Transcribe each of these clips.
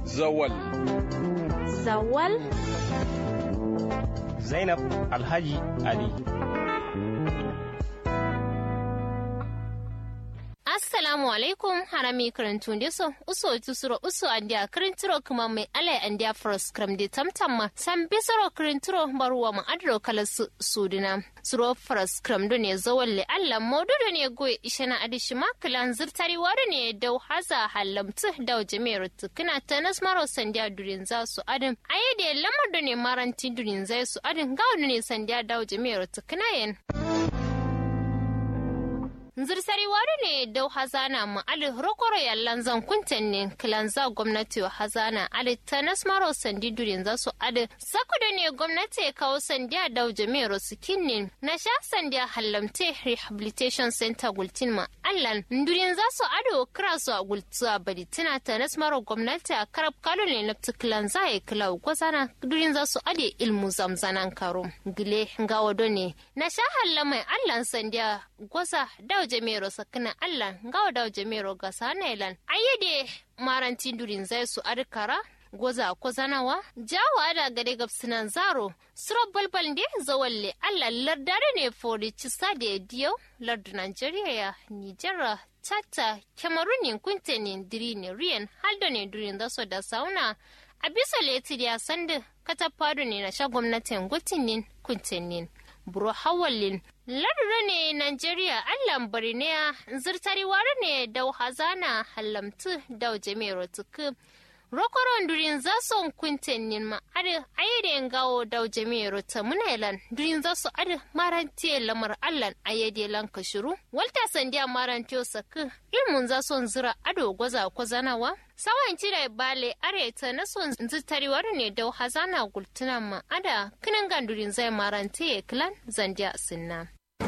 Zawal. Zawal. Zainab Alhaji Ali. assalamu alaikum harami karantu so uso tusuro uso andia karinturo kuma mai ala andia fros kram de tamtamma san bisoro karinturo baruwa ma adro kala su sudina suro fros kram do ne zawalle alla modudo ne goye ishana adishima kalan zirtari wado ne dau haza halamtu dau jami'ar tukuna tanas maro sandia durin za su adam ayede lamar do ne maranti durin za su adam gawo ne sandia dau jami'ar tukuna yen zirsari wari ne dau hazana mu ali rokoro yallan zan kunten ne kilanza gwamnati wa hazana ali tanas maro sandi durin za su adi sakuda ne gwamnati ya kawo sandiya dau jami'ar sikin ne na sha sandiya hallamte rehabilitation center gultin ma allan durin za su adi kira su a gultuwa bari tana tanas maro gwamnati a karab kalo ne na kilanza ya kila gwazana durin za su adi ilmu zamzanan karo gile gawa ne na sha hallamai allan sandiya gwaza dau jemero sakina Allah ngawa daw jemero ga sanailan ayyade marantin durin zai su arkara goza ko zanawa jawa da gade gabsinan zaro suro balbal de zawalle Allah lardare ne fori cisa da diyo lardu Nigeria ya Nijar tata Cameroon kuntenin dirini riyan haldo ne durin da so da sauna a bisa leti ya sanda katafado ne na sha gwamnatin gutinin kuntenin buro hawalin lardura ne Najeriya Allah bari ne zirtari ware ne dau hazana halamtu dau jami'ar tuku rokoron durin za su kuntenin ma adi ayyade gawo dau jami'ar ta munailan durin za su adi marantiye lamar Allah ayyade lan kashiru walta sandiya marantiyo saku ilmun za su zira ado gwaza ko zanawa sawan cire bale areta na son zitariwar ne da hazana gultuna ma ada kinin gandurin zai marante klan zandiya sinna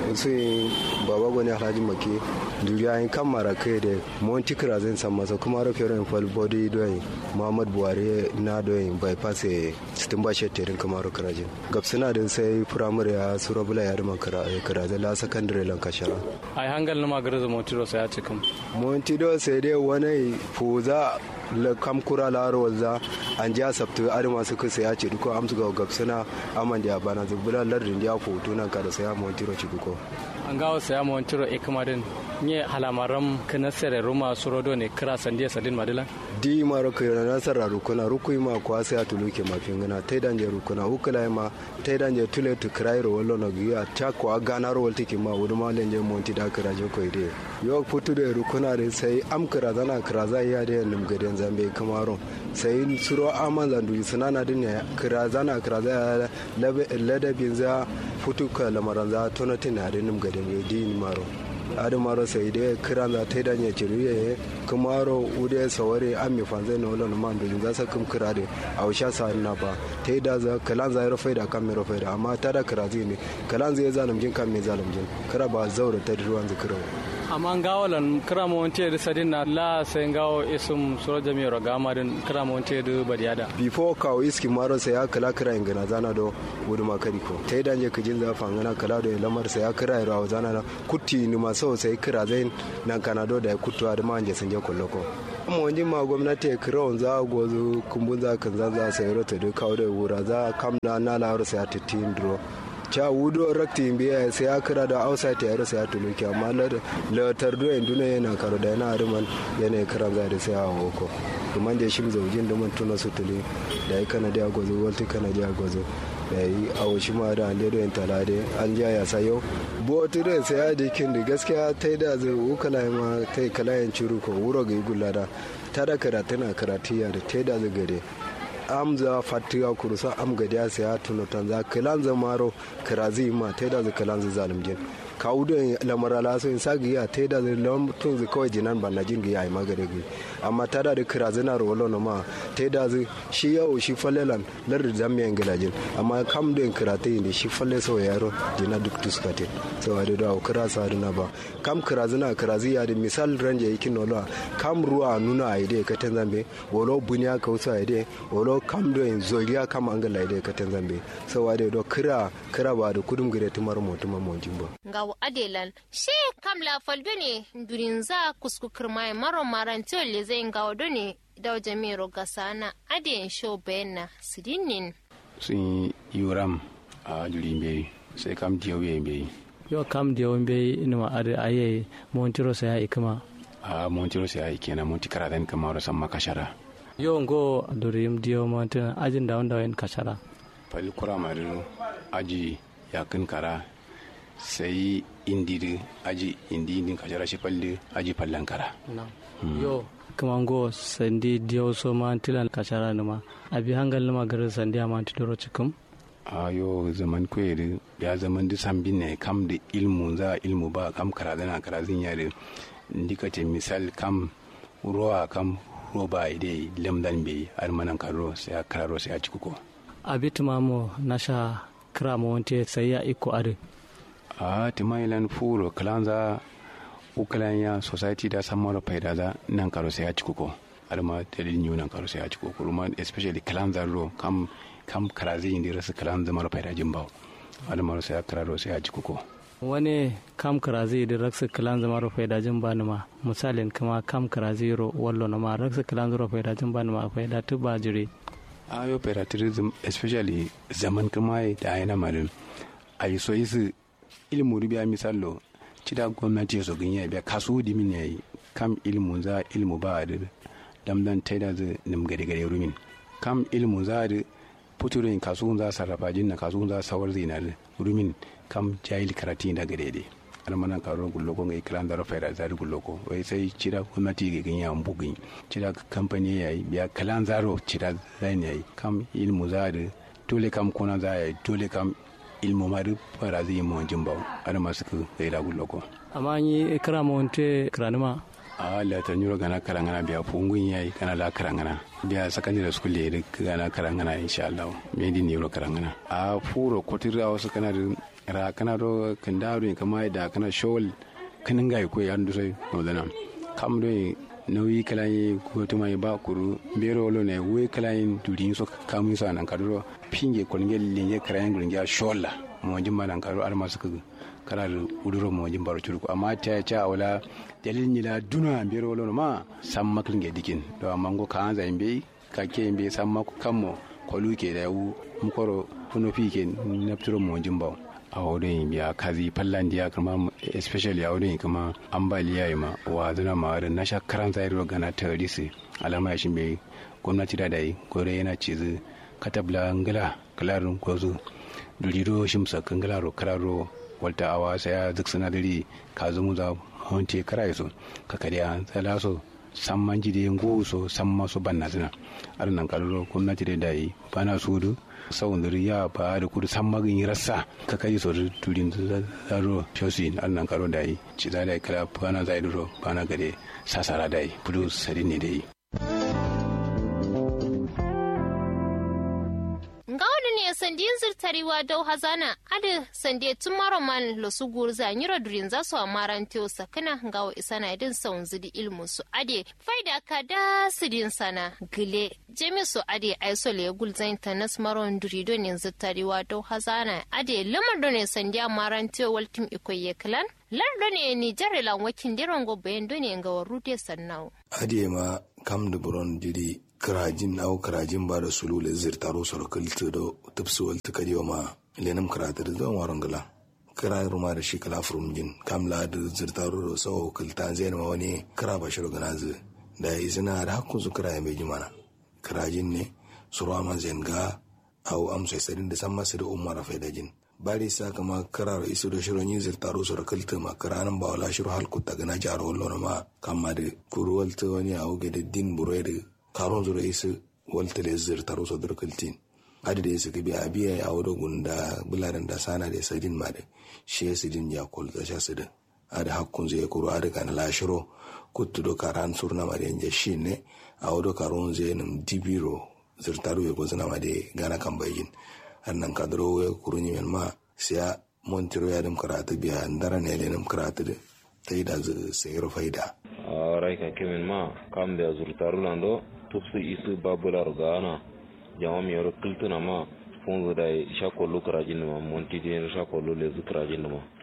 sai baba gwani alhaji make duriya yin kan mara kai da monti kira zai san masa kuma rufe ran fal body doyin muhammad buhari na doyin bypass sitin ba shetterin kuma ru kirajin gabsina din sai firamare ya sura bula ya rima kira zai la sakandare lan kashara ai hangal na magana da montiro sai ya cikin montido sai dai wani fuza la kam kura la roza an ja sabtu ari masu kusa ya ce duko amsu ga gabsina aman da bana zubula lardin ya foto nan kada sai ya montiro ci duko an gawo saya mo tiro e kamadin nye halamaram kana sere ruma surodo ne kira sandiya sadin madilan di maro ko na nasara rukuna rukui ma kwa sai atuluke mafin gana tai danje rukuna ukula ma tai danje tule tu krairo wallo no giya ta ko gana ro walti ki ma wudu ma lenje monti da kira je ko ide yo putu de rukuna de sai am kira zana kira za ya de nim gaden zambe kamaro sai suro aman zandu sanana din ne kira zana kira za ladabin za futu ka lamaran za tonatin na de nim gaden di maro adi maro sai de kiran za tai danye ciruye kumaro ude saware an mi fanzai na wala man do za sa kum kirade a usha sa na ba tai da za kalan za rafai da kan mi rafai da amma ta da kirazi ne kalan zai zalim jin kan mi zalim jin kira ba zaura ta ruwan zikira amma gawalan kirama wante da sadin na la sai gawo isum suro jami ro gama din kirama wante da badiyada before kawo iski maro sai ya kala kira ingana zana do wudu makari ko tai danje kijin za fangana kala do lamar sai ya kira ro zana na kutti ni maso sai kira zai nan kanado da kuttu da manje sun je kulloko amma wani ma gwamnati ya kira wanzu a gozu kumbun za kan zan za sai rota da kawo da wura za kam na na laro sai ya titin duro cha wudo rakti biya sai ya kira da outside ya rasa ya tuluki amma la tardo en duna yana karo da yana ariman yana kira za da sai a hoko kuma da shi zaujin da mun tuna su tuli da ya kana da gozo walti kana da gozo da yi a wasu ma da ande da talade an ja ya sayo bo tire sai ya dikin da gaskiya tai da zai ukala ma tai kalayan ciru ko wuro ga igulada ta da karatu na karatiya da tai da zai gare amza fatiga kurusa am gadiya saya tuno tanza kilan zamaro kirazi ma teda za kilan za zalimjin kawudo lamara la so insa giya teda za lam tun za kawai jinan banna jin giya ai magare gi amma tada da kirazi na rolo no ma teda za shi yau shi fallelan lar da zamme ngilajin amma kam den kirate ne shi falle so yaro jina duk tuskate so ade da kira sa na ba kam kirazi na kirazi ya da misal ranje yake nolo kam ruwa nuna aide ka tanzambe wolo bunya ka usa aide wolo kam do en zoriya kam angala ide ka tanzambe so ade do kira kira ba da kudum gire tumar mo tuma mo jimbo nga gawo adelan she kamla faldo ne durin za kuskukur mai maro marantiyo le zai gawo do ne da jamiro gasana aden show bayan sidinin sun yi yuram a juri bai sai kam diyo bai yo kam diyo bai inuma ade aye montiro sai ai kuma a montiro sai ai kenan monti karadan kamar san makashara yo ngo durim diyo montin ajin da wanda wayan kashara fali kura mariru aji yakin kara sai indiri aji indi indin kashara shi falli aji fallan kara yo kuma ngo sandi diyo so mantilan kashara numa abi hangal numa garin sandi a mantidoro cikin a yo zaman kwere ya zaman da sambin ne kam da ilmu za ilmu ba kam karazana karazin yare ndika ce misal kam ruwa kam roba ide lemdan be armanan karo sai a kararo sai a cikuko abi tumamo nasha kira mo wonte sai ya iko are a timailan furo kalanza ukalan ya society da samar faida za nan karo sai a cikuko arma dalilin yunan karo sai a cikuko kuma especially kalanza ro kam kam karazi indi rasu kalanza mara faida jimbaw arma sai a kararo sai a cikuko wani kam karazi da raksa kalan zama rufe da jin bani ma misalin kama kam karazi ro wallo na ma raksa kalan zama rufe da jin bani ma faida tu ba jire ayo patriotism especially zaman kuma da yana marin a yi so isi ilmu rubiya misallo cida gwamnati ya so ganye biya kasu dimin ya yi kam ilmu za ilmu ba da damdan taida zai nim gade gade rumin kam ilmu za da puturin kasu za sarrafa jinna kasu za sawar zinar rumin kam jahil karati da gade de almana karo gulloko ngai kran da rafa zari gulloko wai sai cira gwamnati ga ganya bugin cira kamfani yayi biya kalan zaro cira zai yayi kam ilmu zari dole kam kona za yayi dole kam ilmu mari fara zai yi mawajin bau ana masu ka gaida gulloko amma yi kira mawante kiranima a la ta nyuro gana karangana biya fungun yayi kana la karangana biya secondary school le gana karangana insha Allah me di nyuro karangana a furo kotira wasu kana da ra kana do kandaro kama da kana shol kanin ga ko ya ndu sai nodana kam do nauyi kalayi ko to mai ba kuru bero lo ne we kalayin durin so kamun sa nan kaduro pinge kolnge linge karayin gurnge sholla mo jimma nan karo ar masu kara da uduro mo jin baro curku amma ta ta wala dalilin ni la duna bero lo ma sam maklin ge dikin do amma go ka anza imbe ka ke imbe sam mako kammo kolu ke da wu mukoro kuno fi ke nafturo mo jin bawo a wurin ya kazi fallandiya kuma especially a wurin kuma ambaliya yi ma wa zuna ma da na shakaran zai ruwa gana ta risi alama ya shimbe gwamnati da dai gore yana cizi katabla ngala kalarin gwazo duliro shimsa kangalaro kararo walta awa sai ya zik sinadari ka zumu za honte kara so ka kariya tsala so san man jide ngo so san masu banna zina arnan kaloro gwamnati da dai bana sudu sawun ya ba da kudu san magin rassa ka kai so turin zaro shosi annan karo da yi ci za da kala bana za duro bana gade sasara da yi fudu sari ne da yi sandiyin zirtariwa dau hazana adi sande tun maroman losu gurza nyiro durin za su amaran teo sakana gawo isana idin saun zidi ilmu su ade faida ka da sidin sana gile jemi su ade aisole gulzain tanas maron durido ne zirtariwa dau hazana ade lamar do ne sandi amaran teo waltim ikoye klan lardo ne ni jarelan wakin diron go bayan do ne ga warude sannau ade ma kam da buron diri kirajin au kirajin ba da sulu le zirtaro soro kilti do tupsu wal tikadi ma lenum kiratir do waron gala kira ruma da shi kala furum jin kam la da zirtaro do so kilta zain ma wani kira ba shiro gana zu da izina da hakku su kira mai jimana kirajin ne suru man zain ga au am sai sadin da san masu da umar faida jin bari sa kama karar isu da shirin yin zirtaro soro kilti ma kiranin ba wala shiru halku ta gana jaro wallo ma kama da kuruwal ta wani au ga da din burai da karon zura isu walta le zir taro so dur kultin adi da isu kibi abiya ya wado gunda bularan da sana da sadin ma da shi ya sidin ya kol da sha sidin adi hakkun zai kuro adi kan lashiro kuttu do karan surna ma da yanje shi ne a wado karon zai nim dibiro zir taro ya gozina ma da gana kan bayin annan kadro ya kuro ni men ma siya montiro ya dim karatu biya ndara ne le nim karatu da ta yi da zai faida a raika kemin ma kam da zurtaru lando tupsu isu babular gana jama mi yoro kiltuna ma funzu da isha kollu karajin ma monti de isha kollu le zu karajin ma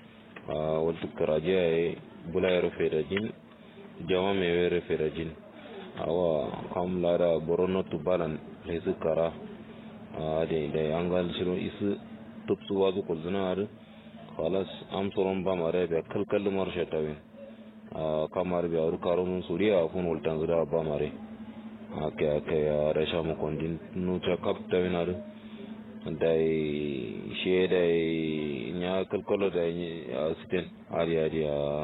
a wata karaje ya yi bulayar fedajin jama mai were fedajin awa kam lada borono tubalan lesu kara a da da yangal shiro isu tupsu wazu kulzuna adu khalas am soron ba mare be kalkal mar shatawin a kamar be aru karun suriya fun wultan zuda ba mare ake ake ya rasha mu kondin nu ta kaptawin adu dai she dai nya kalkalo da asiten ari ari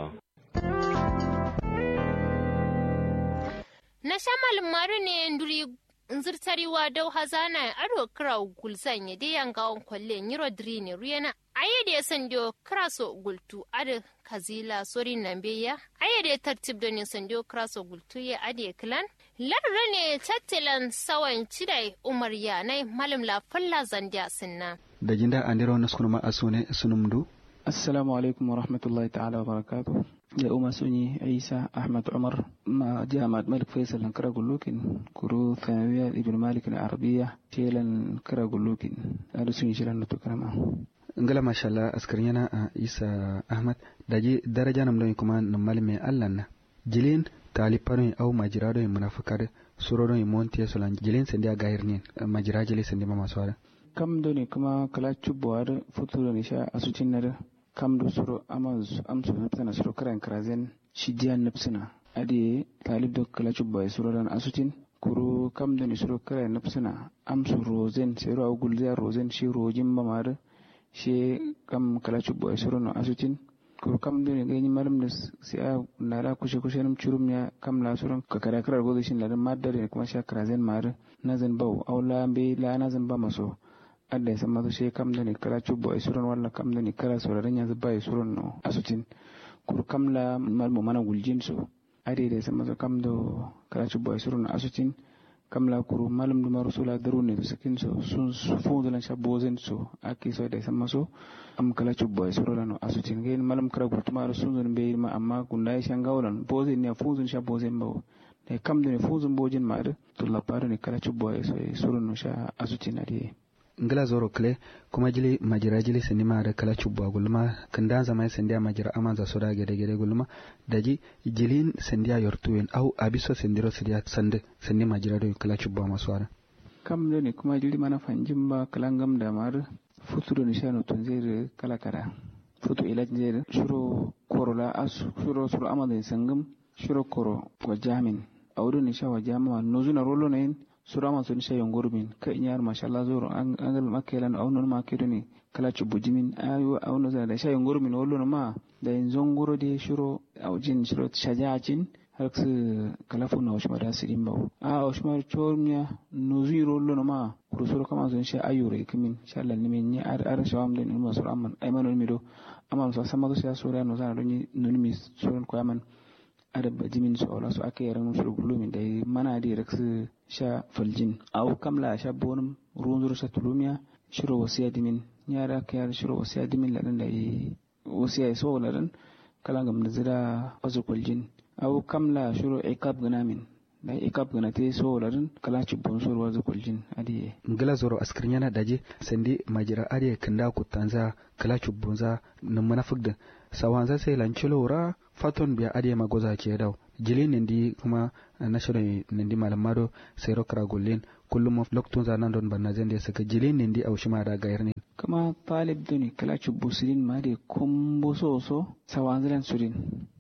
na shamal maru ne nduri nzirtariwa dau hazana aro kira gulzan ya de yanga on kwalle nyiro drine ruyana aye de sandio kraso gultu ade kazila sori nambeya aye de tartib do ne sandio kraso gultu ya ade klan larra ne tattilan sawan cidai umar yanai malam la falla zandia sinna da jinda andiro naskunuma asune sunumdu assalamu alaikum warahmatullahi ta'ala wa barakatuh da umar sunyi isa ahmad umar ma jami'at malik faisal na kira gullukin kuru thanawiya ibn malik na arabiya shelan kira gullukin da sun yi shirin da tukarama ngala mashallah askarin yana a isa ahmad da ji daraja nam don kuma nan malme allah na jilin taliparin au majira don munafakar suro don monti solan jilin sandi a gahir ne majira jili sandi ma masu wada kam doni kuma kala cubuwar futuro ne sha asucin na kam do soro amaz amso napsana soro karan krazen shidiyan napsana adi talib do kala chubba soro dan asutin kuru kam do ni soro karan napsana amso rozen sero au gulza rozen shi rojin mamar shi kam kala chubba soro no asutin kuru kam do ni gani malam da si a nara kushe kushe nam churum ya kam la soro ka kara kara godo shin ladan madar kuma sha krazen mar nazan bau au la be la nazan ba maso adda ya sama she kam da ni kala cubo ay suron walla kam da ni kala sauraron yanzu ba ay suron no asutin kur kam la mal mo mana guljin so ade da sama so kam do kala cubo ay suron asutin kam la kuru malum du marusula daru ne sakin so sun fu da sha bozen so aki so da sama so am kala cubo ay suron no asutin gain malum kala gurtuma sun zun be ma amma gunda ya shan gaulan bozen ne fu zun sha bozen bawo da kam da ni fu zun bojin ma da to la paro ni kala cubo ay suron no sha asutin ade ngila zoro kle kuma jili majira jili sindi ma da kala chubwa gulma kanda zama sindi a majira amanza soda gede gede gulma daji jilin sindi a yortuwen au abiso sindiro sindi a sande sindi majira do kala chubwa maswara kam do ni kuma jili mana fanjin ba kalangam da mar futuro ni shano tun zai kala kara futu ilaj zai shuro korola asu shuro shuro amanza sangam shuro koro wa jamin awdo ni sha wa jama nozuna rolo na yin surama sun sha yongurmin ka inyar mashallah zoro an gal makelan au non makedo ni kala chubujimin ayu au no da sha yongurmin wollo no ma da in zongoro de shuro au jin shuro shajajin har su kala fu na shima da sirin bawo a au shima chormiya no ziro wollo no ma kuru suro kama sun sha ayure kimin sha Allah ni min ni ar ar shawam den ilmu sur amman aymanu mi do amman so sama do sha sura no zana do ni no mi suran ko yaman adab jimin su aula su aka yaran musu gulumin da mana da ya su sha faljin au kamla sha bonum ruwan zuru sha tulumiya shiro wasiya dimin yara ka yara shiro wasiya dimin ladan da yi wasiya ya so ladan kala gam da zira wasu faljin au kamla shiro ikab ganamin da ikab gana te so ladan kala cibbon so wasu faljin adiye ngila zoro askrinyana daje sandi majira ariye kanda kutanza kala cibbonza nan manafik sawanza sai lancilo ra faton biya ade magoza ke daw jili nindi kuma national nindi malamado sai rokra gullin kullum loktun zanan don banna zende saka jili nindi au shima da gayar ne kama talib duni kala chubbu sirin ma de kombo so so sawanzilan surin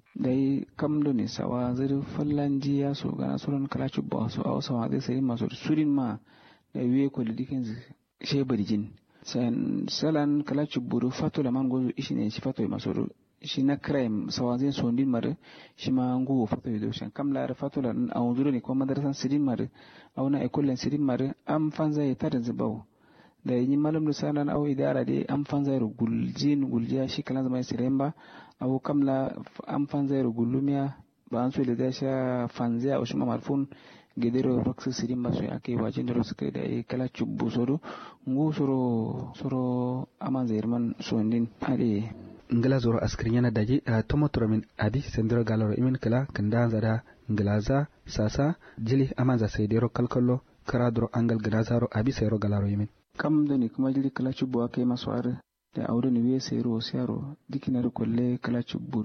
dai kam duni sawanzir fallanji ya so gana suran kala chubbu so au sawanzir sirin ma so surin ma da wiye ko lidikin shebarjin san salan kala chubbu fatula man gozo ishine shi fatoi masoru shi na crime sawazin sondin mare shi ma ngu fato do shan kam la fato la a wuzuro ne kuma madrasan sidin mare au na ekollen sidin mare am fanza ya tarin zubaw da yi malam lusanan au idara de am fanza ru guljin guljiya shi kalan zama siremba au kam la am fanza ru gulumiya ba an so da sha fanza au shi ma marfun gedero rox sidin ba so ake wajin da suka da kala chubbu soro ngu soro soro aman zairman sondin ade ngila zoro askirin yana daji a tomotora min adi sendiro galoro imin kala kanda zada nglaza sasa jili amanza saidero kalkalo kara doro angal grazaro abi sayro galaro yimin kam da ni kuma jili kala cubo aka yi masu are da audo ni we sayro sayro dikinar kolle kala chubbu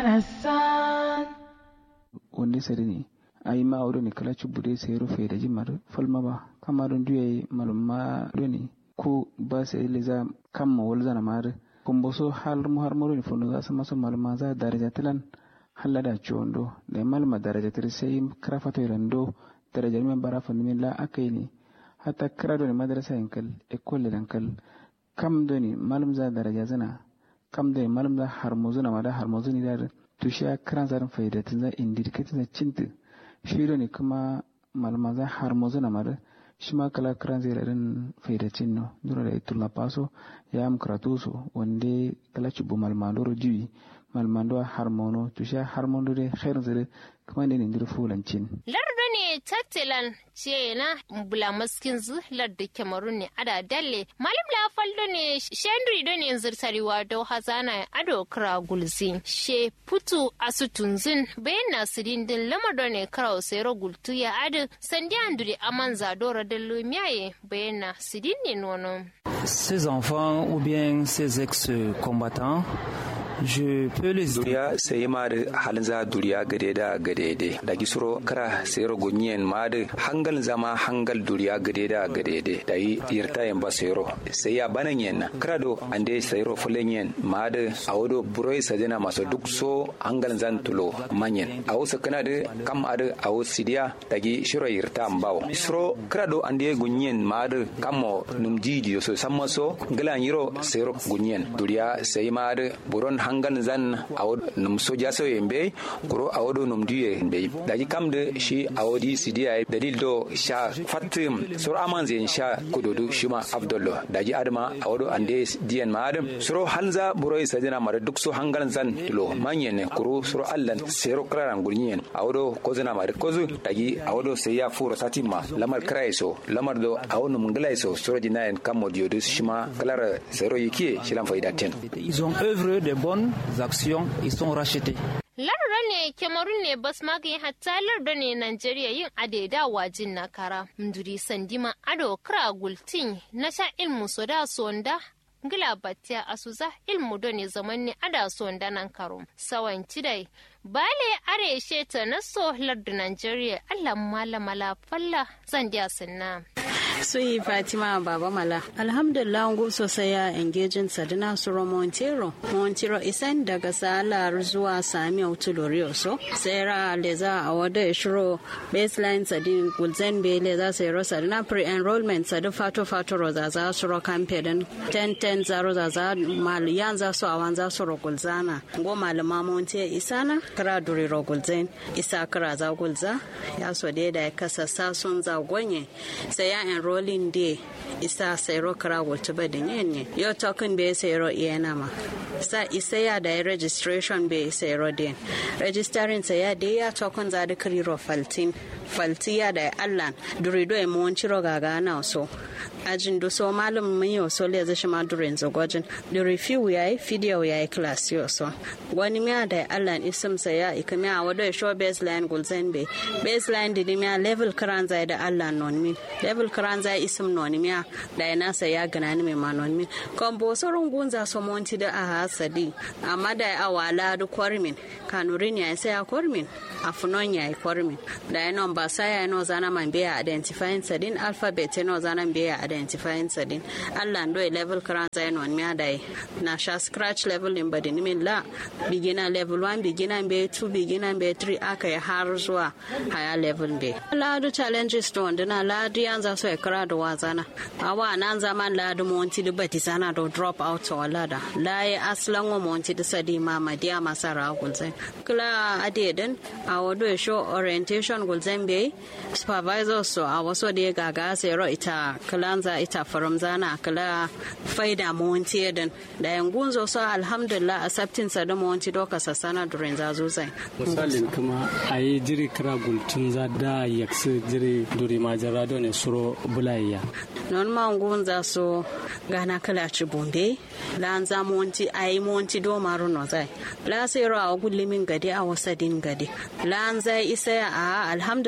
wonde sare ni ayi ma audo ni kala chubbu de sayro fe da jimar falma ba kama don duye malumma doni ko ba sai leza kam ma wal zana mar kumbo so hal mu har maro ni fondo za sama so maluma za daraja tilan halada chondo da malma daraja tir sai krafato irando daraja men bara fa min la akaini hatta krado ni madrasa yankal ekole yankal kam doni malum za daraja zana kam doni malum za harmozuna ma da harmozuni da tushiya kran zarin faida tun za indi katin za cinta shi doni kuma maluma za harmozuna ma da shi ma kala kran zai rarin faidacin no dura da itulla paso ya am karatu so wande kala cubu malmandoro jiwi malmando harmono to sha harmono de khair zare kuma ne ndir fulancin lardo ne tattilan ce na bula maskin zu lardo kemarun ne ada dalle malim la faldo ne shendri do ne zirtariwa do hazana ado kra gulzin she putu asutunzin bayan nasirin din lamado ne kra osero gultu ya adu sandi anduri amanza dora dallo miyaye bayan nasirin ne nono Ces enfants ou bien ces ex-combattants je peux les duriya sai ma da halin za duriya gade da gade de da gisuro kara sai rogo nyen ma da hangal zama hangal duriya gade da gade de da yi yirta yan ba sai ro sai ya banan yen kara do ande sai ro fulen yen ma da awodo buroi sajana maso duk so hangal zan tulo manyen awo sakana da kam ada awo sidiya da gi shiro yirta ambawo suro kara do ande gunyen ma da kammo num jidi so samma so galan yiro sai ro gunyen duriya sai ma da buron hangan zan awod num soja so yembe kuro awodo num duye be daji kamde shi awodi sidiya dalil do sha fatim sur aman zen sha kudodu shima abdullo daji adama awodo ande diyan ma adam suro hanza buroi sajina mara duk so hangan zan lo manyen kuro suro allan sero kraran gurnyen awodo kozina mara kozu daji awodo seya furo satima lamar kraiso lamar do awonum nglaiso suro dinayen kammo diodu shima klara zero yiki shilan faida ten ils ont œuvré de bonnes actions ils sont rachetés Larura ne Cameroon ne bas magani hatta larda ne Najeriya yin adeda wajin na kara. Mduri sandima ado kra gultin na sha ilmu so da sonda ngila batia asuza ilmu do ne zaman ne ada sonda nan karo. Sawan cidai bale are sheta na so lardu Najeriya Allah malamala falla zan dia sunna. Suyi Fatima Baba Mala. Alhamdulillah ngu sosai ya engaging Sadina Suro Montero. Montero isan daga Salar zuwa Sami Autulori so. Sera leza a wada shiro baseline sadin gulzen be leza sero Sadina pre-enrollment sadin fato fato roza za suro kampe din 10-10 zaro za za maliyan za su awan za su gulzana. Ngo malama Monte isana kira duri ro gulzen isa kira za gulza ya so da ya kasa sasun za gonye sai ya enrolling day isa sayro kara wata ba da nyenye yau token bai sayro iya nama sa isa ya da registration bai sayro din registering sa ya da ya token za da kiriro faltin falti ya da allan durido ya mawanci rogaga na so ajin do so malum mun yau so le zashi ma durin zagwajin da review yayi video yayi class yau so wani miya da allan isim sa ya ikami a wado show baseline gulzen be baseline di miya level karan zai da allan non min level karan zai isim non miya da yana sa ya gana ni mai ma non min kon bo sorun gunza so monti da a hasadi amma da awala du kwarmin kanurin ya sai ya kwarmin afunon ya kwarmin da yana ba sa ya no zana man be identifying sadin alphabet no zana be identifying sadin allah ndo level karan zai non miya da na sha scratch level in badin min la beginner level 1 beginner be 2 beginner be 3 aka yi har zuwa higher level be ladu challenges to wanda na ladu yan za so ya kara da wazana awa nan zaman ladu monti da bati sana do drop out to lada la ya aslan wa monti da sadi mama dia masara gulzai kula adedin a wado show orientation gulzai be supervisor so a waso da ya gaga sai ro ita kalanza ita faram zana kala faida monti din da yangun zo so alhamdulillah accepting sa da monti doka sassana durin zazo zai misalin kuma a yi jiri kira gultun za da yaksu jiri duri majara da ne suro bulayya non ma ngun za so gana kala ci bumbe la za monti a yi monti do maru no zai la sai ro a gulli min gade a wasa din gade la zai isa a alhamdulillah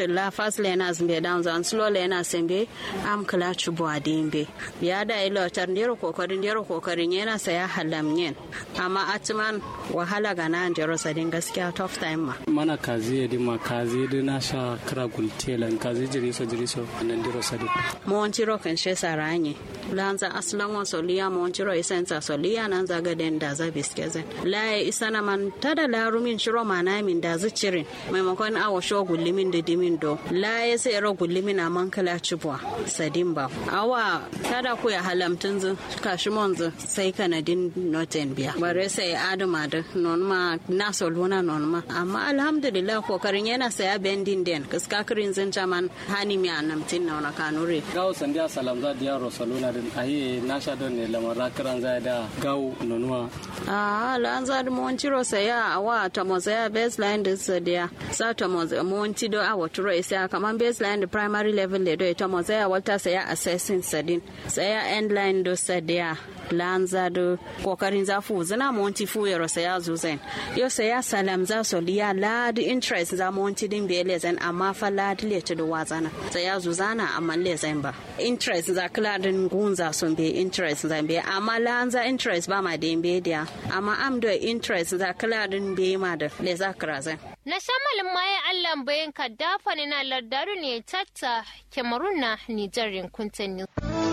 alhamdulillah fast learners be down zan slow learners be am kala chubo adimbe ya da ilo tar ndero kokarin ndero kokarin yana saya halam yen amma atman wahala ga nan jero sadin gaskiya tough time ma mana kazi yedi ma kazi de na sha kra gultelan kazi jiriso jiriso nan diro sadi montiro kan she saranye lanza aslan wa soliya montiro isensa soliya nan za ga den da za biskezen laye isana man tada larumin shiro mana min da zicirin maimakon awa sho gullimin da dimin do laye sai ro gullimin a man kala cibwa sadin ba awa tada ku ya halamtun zu kashi monzu sai kanadin noten biya bare sai adama da non ma na soluna non ma amma alhamdulillah kokarin yana saya bendin den kaska kirin zin jaman hani mi anamtin na wana kanure gawo sandiya salam za diya rosaluna din ayi na sha don ne lamar kiran za da gawo nonuwa ah lan za da mon ciro saya awa ta mo saya baseline din sa dia sa ta mo mon ti do awa turo isa kaman baseline da primary level le do ta mo saya wata saya assessing sadin saya endline do sa dia lan za do kokarin za fu zina mon ti fu yaro saya zuzen yo saya salam za so liya lad interest za mon ti din bele zan amma fa lad le ta do wazana saya zuzana amma le zan ba interest za kladin gunza son be interest zan be amma lan za interest ba ma de be dia amma am do interest za kladin be ma da le za krazan na shamalin maye allah bayan ka dafa ni na lardaru ne tatta kemarun na nijarin kuntanni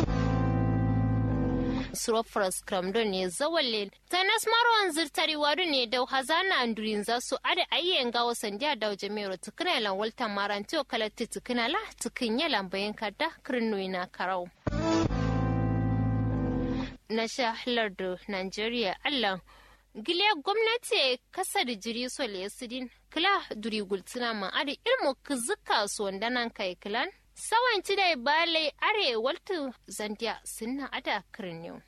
surofras kramdo ne zawalle ta nasmaron zirtari wadu ne da hazana andurin za su ada ayyen gawo sandiya da jami'ar tukuna lan walta marantiyo kalatti tukuna la tukin yalan bayan ka da kirnoyi na karau na shahalar da nigeria allah gile gwamnati kasa da jiri sole sidin kila duri gultuna ma ada ilmu kizuka su wanda nan kai kilan sawan ci da bale are waltu zandiya sunna ada kirniyo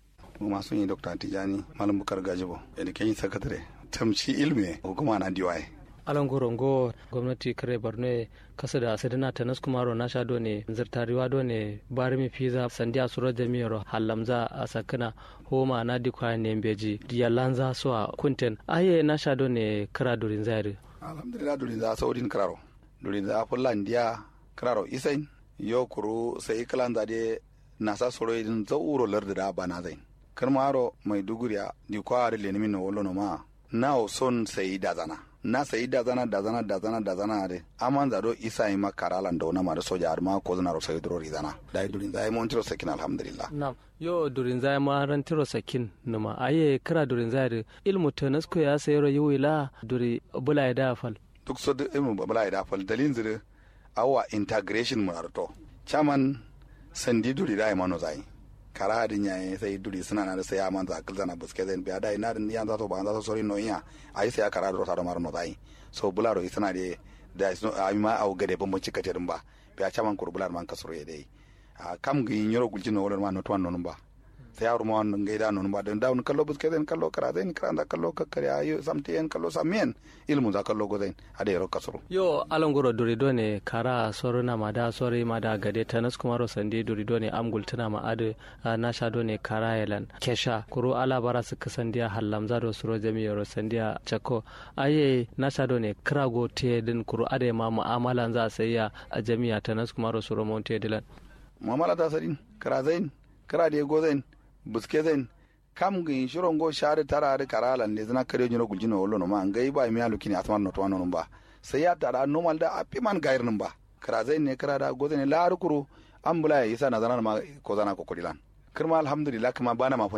masu yi dr tijani malam bukar gajibo education secretary tamci ilmi hukuma na diwaye alan gorongo gwamnati kare borno kasa da asidina ta naskumaro na sha ne zirtariwa ne barimi fiza sandiya suro jami'ar halamza a sakina homa na dikwa ne beji yalanza so a kunten aye na sha ne kara durin zairi alhamdulillah durin za saurin kararo durin za fullan diya kararo isain yo kuru sai kalan zade nasa soro idin zauro larda da bana zain karmaro mai duguriya dikwa da lenimin na wolo no ma na son sai da zana na sayi da zana da zana da zana da zana de aman zado isa yi makara lan da wani mara soja arma ko zana rosa hidro rizana da durin zai mon tiro sakin alhamdulillah na'am yo durin zai ma ran tiro sakin numa aye kira durin zai ilmu tanasko ya sayro yiwila duri bula ya dafal duk so da ilmu bula ya dafal dalin zire awa integration mu arto chaman sandi duri da mano zai kara din yayi sai duri suna na da sai aman za kal zana buske zan biya dai na din yan za to ba za to sori no iya ai sai kara do ta do marno dai so bularo isana de da is no ai ma au gade bambanci katerin ba biya chaman kur bular man kasuro ye dai kam gi nyoro gulji no wala ma no to non ba sai yaro ma wannan gaida non ba dan daun kallo buske zan kallo kara zan kara da kallo kakkare ayo samte en kallo samien ilmu za kallo go zan ade ro kasuro yo alongoro duri do ne kara soro na mada sore mada gade tanas kuma ro sande duri do ne amgul tana ma ade na sha do ne kara yalan kesha kuro ala bara su kasandiya hallamza do suro jami'a ro sandiya chako aye na sha do ne kra go te din kuro ade ma mu'amalan za sayya a jami'a tanas kuma ro suro monte dilan mu'amala ta sadin kara zain kara de go zain buske zain kam gi shiron go share tara da karala ne zana kare nyoro guljino wolo no ma ngai ba mi alu kini atman no to no ba sai ya tara normal da api man gair nan ba kara zain ne kara da go zain la rukuru ambula ya isa na zana ma ko zana ko kodilan kirma alhamdulillah kuma bana ma